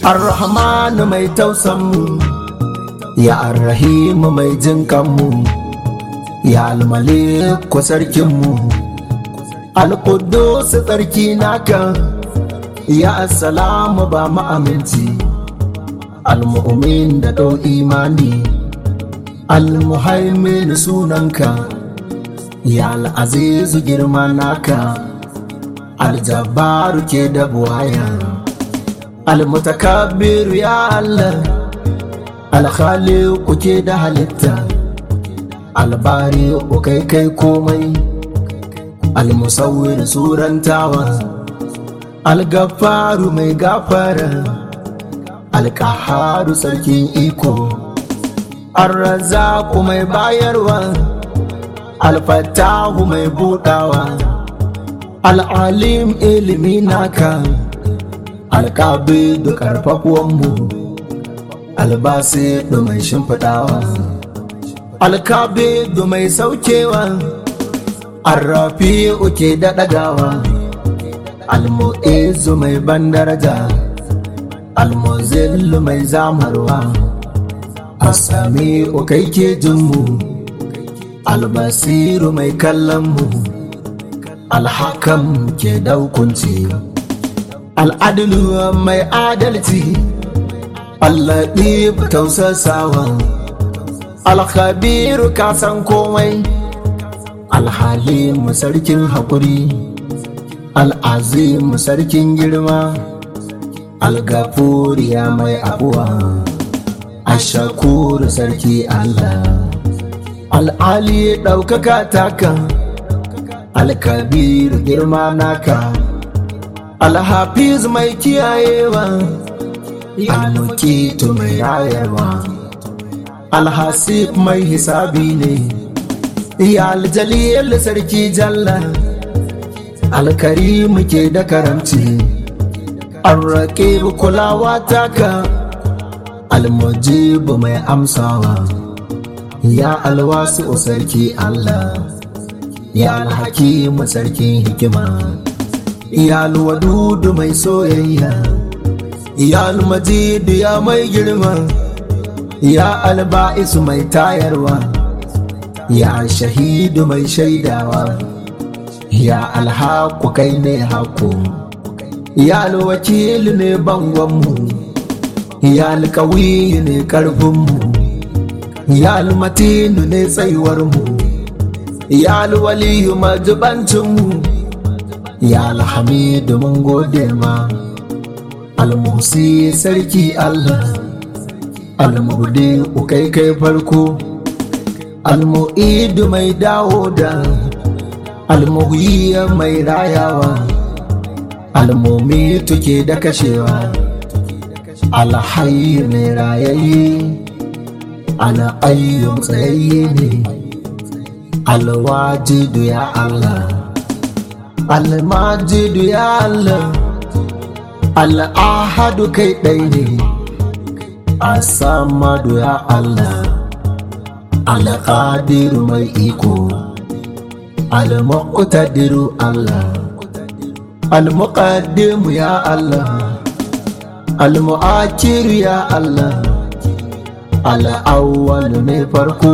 Ar-Rahmanu mai tausanmu, ya Ar-Rahimu mai jinkanmu, ya Al-Maliku sarkinmu, Al-Quddus tsarki naka, ya Assalamu ba mu aminci, Al-Mu'min da ɗau imani, Al-Muhaimin sunanka, ya Al-Azizu girma naka, Al-Jabbaru ke da buwaya. almutakabbir ya Allah alkhaliqu ke da halitta albari kai kai komai almusawwir surantawa algafaru mai gafara alkaharu sarkin iko arrazaku mai bayarwa alfatahu mai budawa al'alim ilimi naka alƙabi da ƙarfafuwanmu albasi da mai shimfiɗawa alƙabi da mai saukewa arrafi uke da ɗagawa almu'izu mai ban daraja almuzillu mai zamarwa asami ukai ke jinmu albasiru mai kallonmu alhakam ke daukunci al'adulu mai adalci allaɗi tausasawa alkhabiru kasan komai alhalimu sarkin haƙuri al'azimu sarkin girma algafuriya mai abuwa ashakuru sarki allah al'ali ɗaukaka taka alkabiru girma naka alhafiz mai kiyayewa almukitu mai rayarwa alhasib mai hisabi ne ya aljaliyar sarki jalla alkarimu ke da karamci arrake kulawa taka almujibu mai amsawa ya alwasu sarki allah ya alhakimu sarkin hikima iyal wadudu mai soyayya iyal majidu ya mai girma ya alba'isu mai tayarwa ya shahidu mai shaidawa ya alhaku kai ne haku ya alwakilu ne bangonmu ya alkawiyu ne karfinmu ya almatinu ne tsayuwarmu ya alwaliyu majibancinmu ya alhamidu mun gode ma almusi sarki allah almudi ukai kai farko almu'idu mai dawo da almuhiya mai rayawa almumi tuke da kashewa alhayi mai rayayye al'ayyun tsayayye ne alwajidu ya allah almajidu ya Allah al'ahadu kai ɗai ne asamadu ya Allah alƙadiru mai iko almuqtadiru Allah almuqaddimu ya Allah almu'akiru ya Allah al'awwal mai farko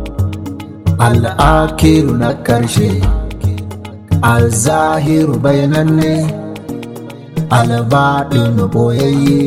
al'akiru na ƙarshe alzahiru bayananne albaɗin boyayye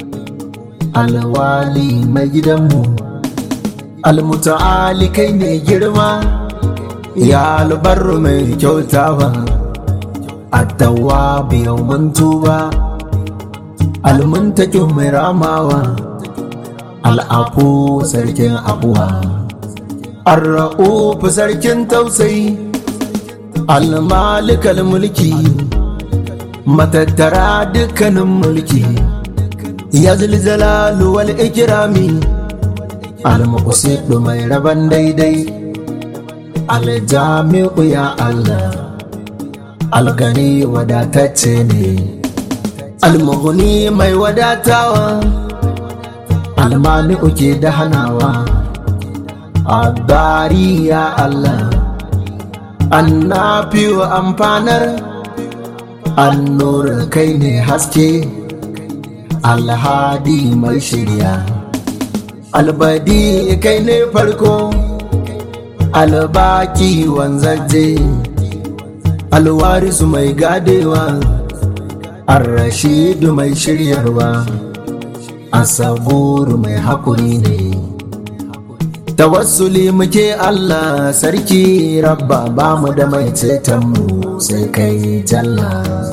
alwali mai gidanmu almuta'ali kai ne girma ya albarru mai kyautawa attawa biyan mantuba almuntakin mai ramawa al'afu sarkin abuwa arra'ufu sarkin tausayi almalikal mulki matattara dukkanin mulki ya zilzalalu wal ikirami almuqsidu mai raban daidai aljami'u ya Allah algani wadatacce ne almughni mai wadatawa almani'u ke da hanawa abari ya Allah annafi wa amfanar annur kai ne haske alhadi mai shirya albadi kai ne farko albaki wanzaje alwarisu mai gadewa arrashidu mai shiryarwa asaburu mai haƙuri ne tawassuli muke Allah sarki rabba ba mu da mai cetonmu sai kai jalla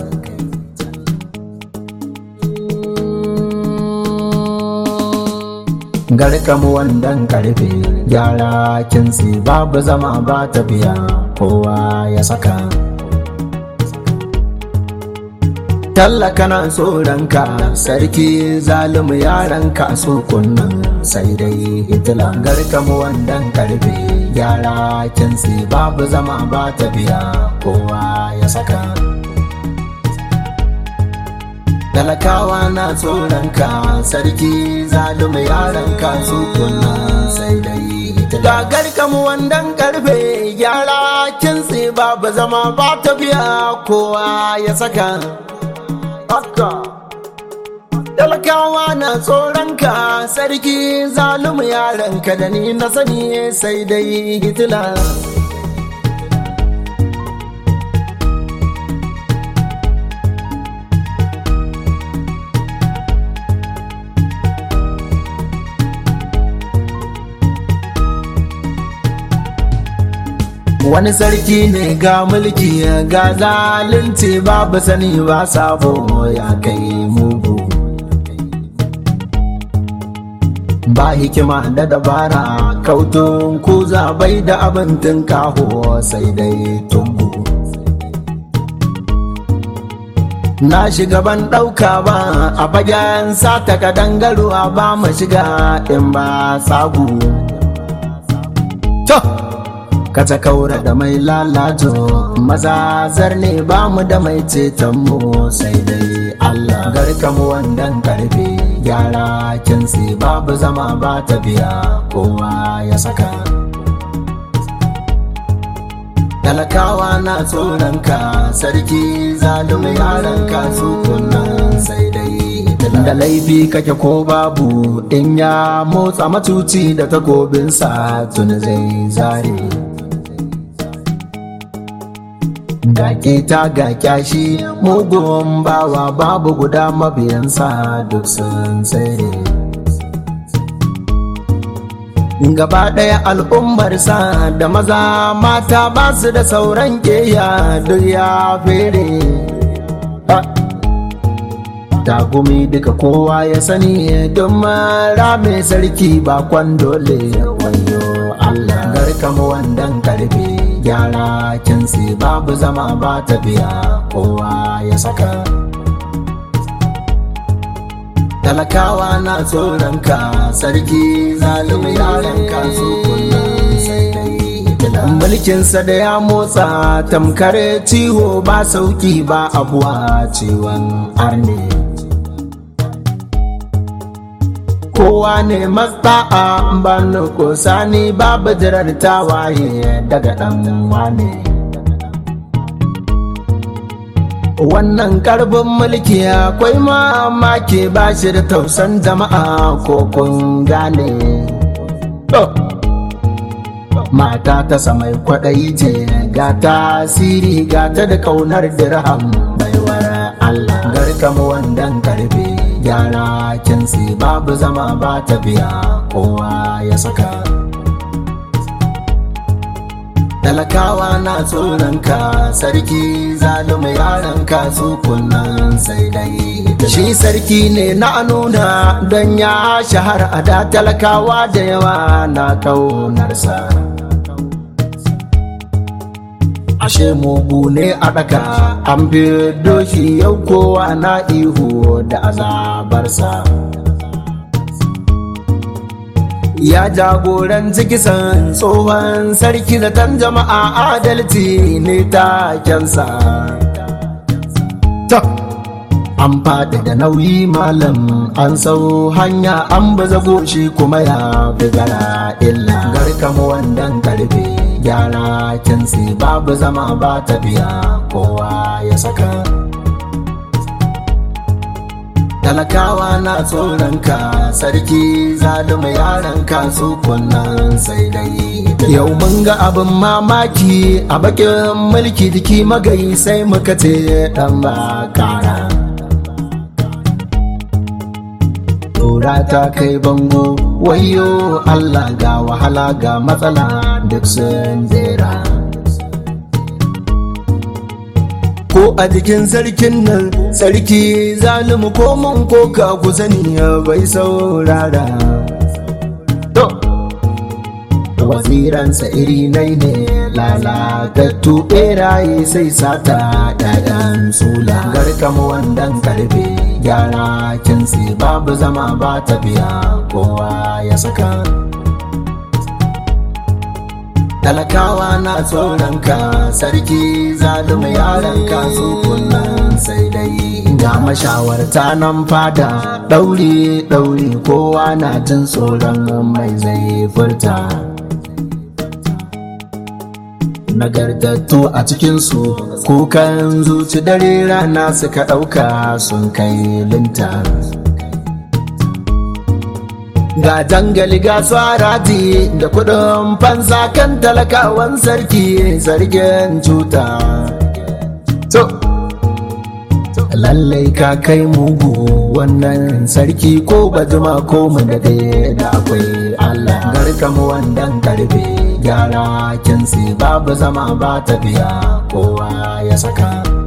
garkamu wandan karfe gyara kinsi babu zama ba tafiya kowa ya saka tallaka na tsoronka sarki zalimu yaranka so kunnan sai dai hitila garkamu wandan karfe gyara kinsi babu zama ba tafiya kowa ya saka talakawa na tsoronka sarki zalumi yaranka su kunnan sai dai hitila garkamu wandan karfe gyara kinsi babu zama ba tafiya kowa ya saka haka talakawa na tsoronka sarki zalumu yaranka da ni na sani sai dai hitila wani sarki ne ga mulki ga zalunci babu sani ba sabo ya kai mugu ba hikima da dabara kautun kuza bai da abin kaho sai dai tumbu na shiga ban ɗauka ba a fagen sata ka dangaruwa ba mu shiga in ba sagu kata kaura da mai lalato mazazar ne ba mu da mai ceton mu sai dai Allah garka mu wandan karfe gyara kinsi babu zama ba ta biya kowa ya saka talakawa na tsoronka sarki zalumi yaranka su kunnan sai dai da laifi kake ko babu in ya motsa matuci da takobinsa tuni zai zare ga keta ga kyashi mugun bawa babu guda mabiyansa duk sun tsere gaba ɗaya al'ummarsa da maza mata ba su da sauran keya duk ya fere tagumi duka kowa ya sani don mara mai sarki bakon dole wayo Allah garkama wandan karfe gyara kinsi babu zama ba tafiya kowa ya saka talakawa na tsoronka sarki zalimi yaranka su kullum sai dai mulkinsa da ya motsa tamkar ciwo ba sauki ba abuwa ciwon arne kowa ne masta'a ba nukusa ni babu jirar tawaye daga ɗan wane wannan karbin mulki akwai mamaki ba shi da tausan jama'a ko kun gane mata ta samai kwaɗayi ce ga tasiri ga ta da kaunar dirham baiwar Allah garkamu wandan karfe gyara kinsi babu zama ba ta biya kowa ya saka talakawa na tsoronka sarki zalumi yaranka su kunnan sai dai shi sarki ne na nuna don ya shahara a da talakawa da yawa na kaunarsa ashe mugu ne a ɗaka an fi doshi yau kowa na ihu da azabarsa ya jagoranci kisan tsohon sarki zaton jama'a adalci ne takensa an faɗi da nauyi malam an sau hanya an baza goshi kuma ya bigara illa garkama wandan karfe gyara kinsi babu zama ba ta biya kowa ya saka talakawa na tsoronka sarki zalima yaranka su kunnan sai dai yau mun ga abin mamaki a bakin mulki jiki magayi sai muka ce dan ba kara tura ta kai bango wayo allah ga wahala ga matsala duk sun jera ko a jikin sarkin nan sarki zalimu ko mun ko ka ku sani bai saurara to waziransa iri nai ne lalatattu beraye sai sata ɗayan sula garkama wandan karfe gyara kinsi babu zama ba tafiya kowa ya saka talakawa na tsoronka sarki zalima yaranka su kullum sai dai ga mashawarta nan fada ɗauri ɗauri kowa na jin tsoron mai zai furta nagartattu a cikinsu kukan zuci dare rana suka ɗauka sun kai linta ga jangali ga swaraji da kudin fansa kan talakawan sarki zargin cuta to lallai ka kai mugu wannan sarki ko bajima ko mu da da akwai allah garkamu wandan karfe gyara kinsi babu zama ba tafiya kowa ya saka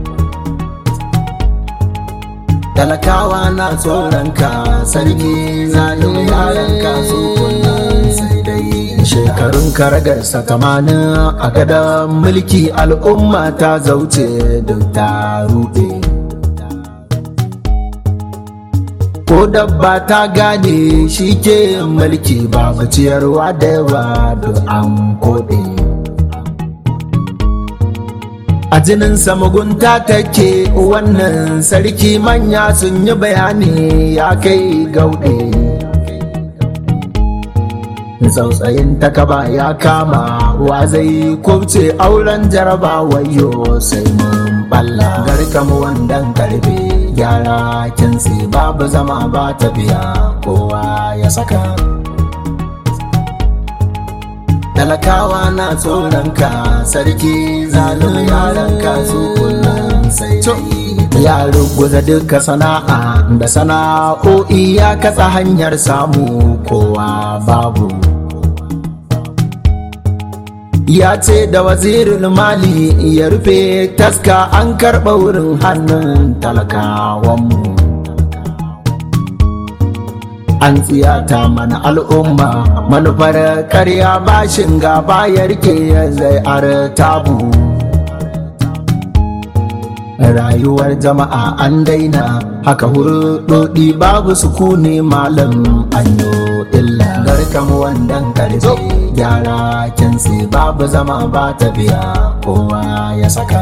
talakawa na tsoronka sarki zalim yaranka su kullum sai dai shekarun karagarsa tamanin a gadon mulki al'umma ta zauce duk ta ruɗe ko dabba ta gane shi ke mulki babu ciyarwa da yawa duk an koɗe a jininsa mugunta take wannan sarki manya sun yi bayani ya kai gauɗe tsautsayin takaba ya kama wa zai kubce auren jaraba wayo sai mun balla garkamu wandan karfe gyara kinsi babu zama ba tafiya kowa ya saka talakawa na tsoronka sarki zalim yaranka su kullum sai ya ruguza duka sana'a da sana'o'i ya katsa hanyar samu kowa babu ya ce da wazirin mali ya rufe taska an karɓa wurin hannun talakawanmu an tsiyata mana al'umma manufar karya bashin gaba ya rike zai tabu rayuwar jama'a an daina haka hurɗoɗi babu sukuni malam anyo illa garkam wandan karfe gyara kinsi babu zama ba tafiya kowa ya saka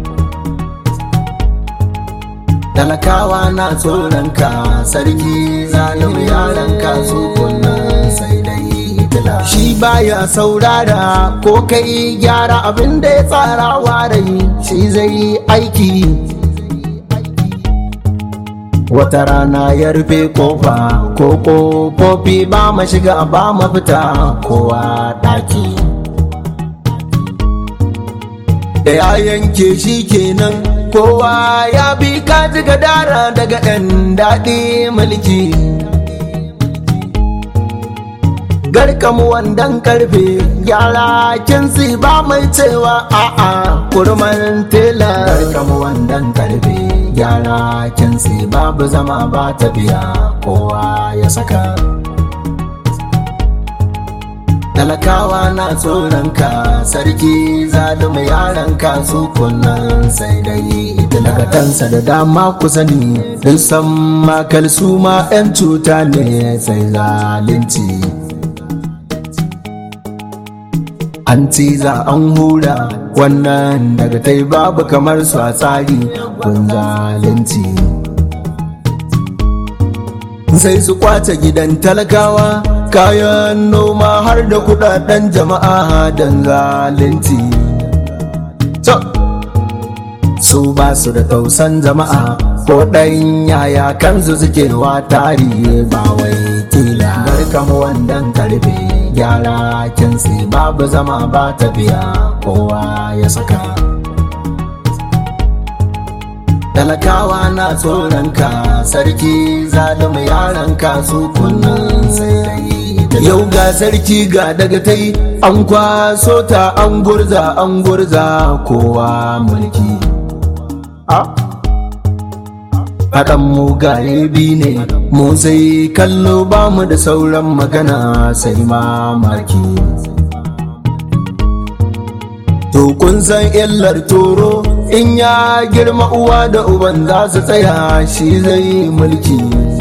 talakawa na tsoronka sarki zalim yaranka su kullum sai dai shi baya saurara ko kai gyara abin da ya tsara warai shi zai aiki wata rana ya rufe kofa ko kofofi ba ma shiga ba ma fita kowa daki da ya yanke shi kenan kowa ya bi kaji gadara daga 'yan daɗi mulki garkamu wandan karfe gyara kinsi ba mai cewa a'a kurman tela garkamu wandan karfe gyara kinsi babu zama ba tafiya kowa ya saka talakawa na tsoronka sarki zalima yaranka su kullum sai dai talakatansa da dama ku sani din san makal su ma 'yan cuta ne sai zalunci an ciza an hura wannan daga tai babu kamar su a tsari kun zalunci sai su kwace gidan talakawa kayan noma har da kudaden jama'a don zalunci su su ba su da tausan jama'a ko ɗan yaya kansu suke wa tari ba wai kila barkan wandan karfe gyara kinsi babu zama ba tafiya kowa ya saka talakawa na tsoronka sarki zalima yaranka su kunnan sai yau ga sarki ga daga tai an kwaso ta an gurza an gurza kowa mulki haɗan mu bi ne mu sai kallo ba mu da sauran magana sai mamaki to kun san illar toro in ya girma uwa da uban za su tsaya shi zai mulki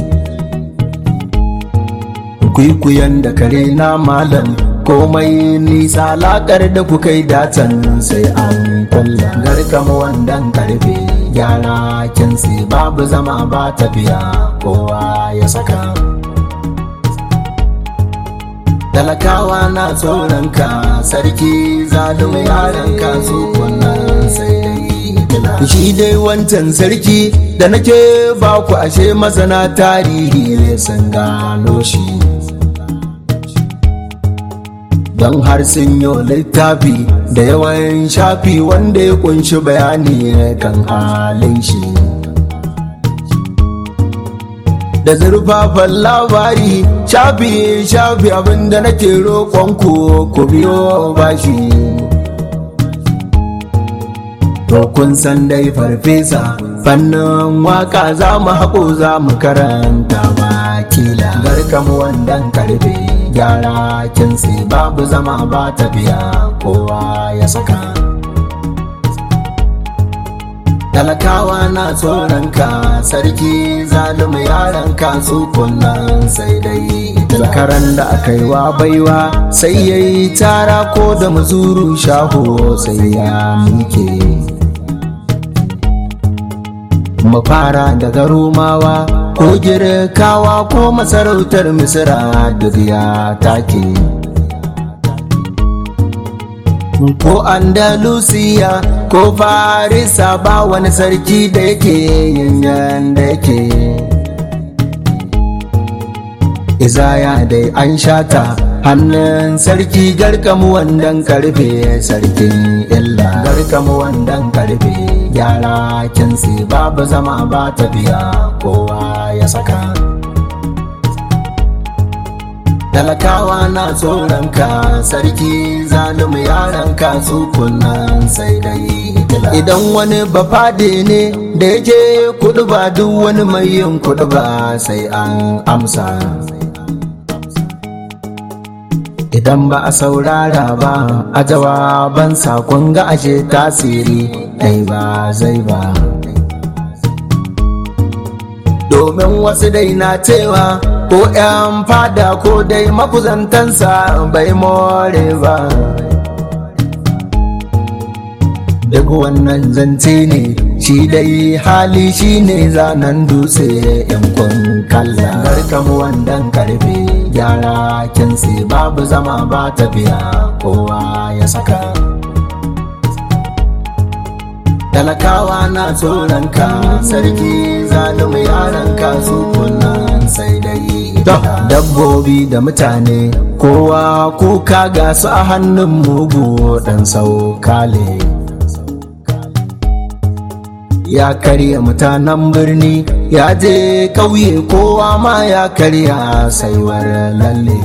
kwikwiyon da kare na malam komai nisa lakar da ku kai datan sai an kwalla garkam wandan karfe gyara kinsi babu zama ba tafiya kowa ya saka talakawa na tsoronka sarki zalimi yaranka su kunnan sai dai shi dai wancan sarki da nake ba ku ashe masana tarihi sun gano shi don har sun yi littafi da yawan shafi wanda ya kunshi bayani kan halin shi da zurfafan labari shafi shafi abinda nake roƙonku ku biyo bashi to kun san dai farfesa fannin waka za mu haƙo za mu karanta bakila garkam wandan karfe gyara kinsi babu zama ba tafiya kowa ya saka talakawa na tsoronka sarki zalimi yaranka su kunnan sai dai karan da aka yi wa baiwa sai ya yi tara ko da mazuru shaho sai ya mike mu fara daga romawa ko girkawa ko masarautar misira duk ya take ko andalusiya ko farisa ba wani sarki da yake yin da yake izaya dai an shata hannun sarki garkamu wandan karfe sarkin illa garkamu wandan karfe gyara kinsi babu zama ba tafiya kowa ya saka talakawa na tsoronka sarki zalimi yaranka su kunnan sai dai idan wani bafade ne da yake kudu ba duk wani mai yin kudu ba sai an amsa idan ba a saurara ba a jawaban sakon ga ashe tasiri dai ba zai ba domin wasu dai na cewa ko 'yan fada ko dai mafuzantansa bai more ba duk wannan zance ne shi dai hali shi ne zanen dutse yankun kalla barkam wandan karfe gyara kinsi babu zama ba tafiya kowa ya saka talakawa na tsoronka sarki zalimi yaranka su kunnan sai dai dabbobi da mutane kowa kuka ga su a hannun mugu dan saukale ya karya mutanen birni ya je ƙauye kowa ma ya karya saiwar lalle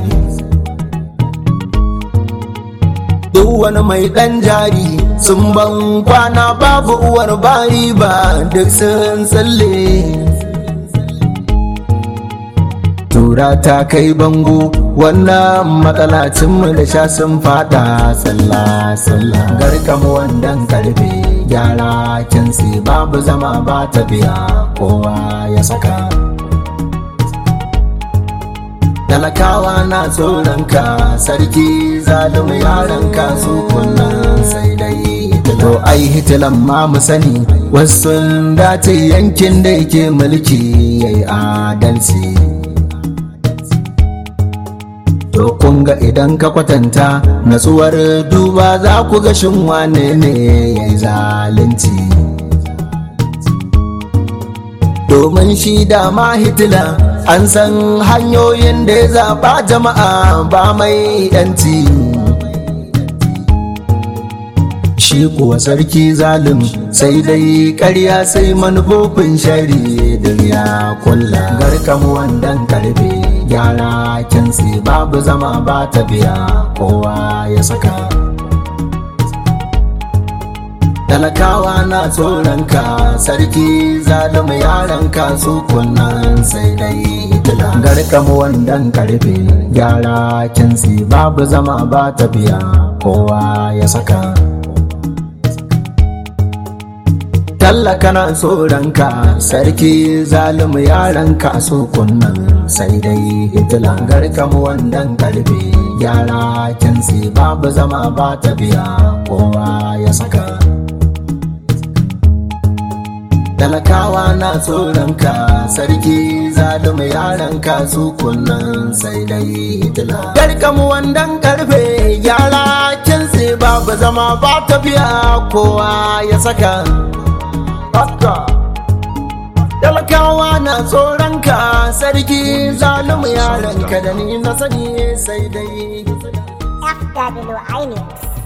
duk wani mai ɗan jari sun ban kwana babu uwar bari ba duk sun tsalle tura ta kai bango wannan matsalacinmu da sha sun fada tsalla tsalla garkam wandan karfe gyara kinsi babu zama ba tafiya kowa ya saka talakawa na tsoronka sarki zalimi yaranka su kunnan sai dai to ai hitilan ma mu sani wasu dace yankin da yake mulki yayi adalci To kun ga idan ka kwatanta natsuwar duba za ku ga shin wane ne ya yi zalunci. domin shi da ma hitila an san hanyoyin da ya zaɓa jama'a ba mai yanci shi kuwa sarki zalim sai dai ƙarya sai manufofin shari duniya kulla garkam wandan karfe gyara kinsi babu zama ba ta biya kowa ya saka talakawa na tsoronka sarki zalima yaranka su kunnan sai dai hitila garkam wandan karfe gyara kinsi babu zama ba ta biya kowa ya saka tallaka na tsoronka sarki zalimu yaranka su kunnan sai dai hitila garkam wandan karfe gyara kinsi babu zama ba ta biya kowa ya saka talakawa na tsoronka sarki zalimu yaranka su kunnan sai dai hitila garkam wandan karfe gyara kinsi babu zama ba ta biya kowa ya saka haka talakawa na tsoronka sarki zalimu yaranka da ni na sani sai dai FWI News.